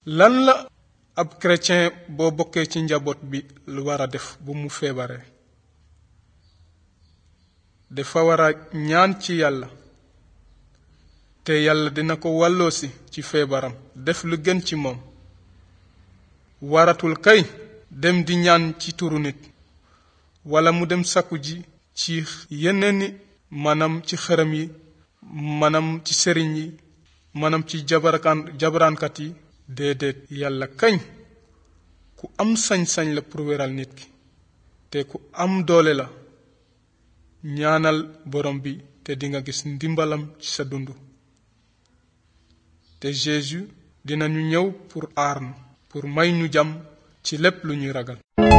lan la ab chrétien boo bokkee ci njaboot bi lu war a def bu mu feebaree dafa war a ñaan ci yàlla te yàlla dina ko wàlloosi ci feebaram def lu gën ci moom waratul kay dem di ñaan ci turu nit wala mu dem sakku ji ci yeneeni maanaam ci xërëm yi maanaam ci sëriñ yi maanaam ci jabarkaan jabaraankat yi déedéet yàlla kañ ku am sañ-sañ la pour wéral nit ki te ku am doole la ñaanal borom bi te dinga gis ndimbalam ci sa dund te Jésus dinañu ñëw pour aar nu pour may ñu jàmm ci lépp lu ñuy ragal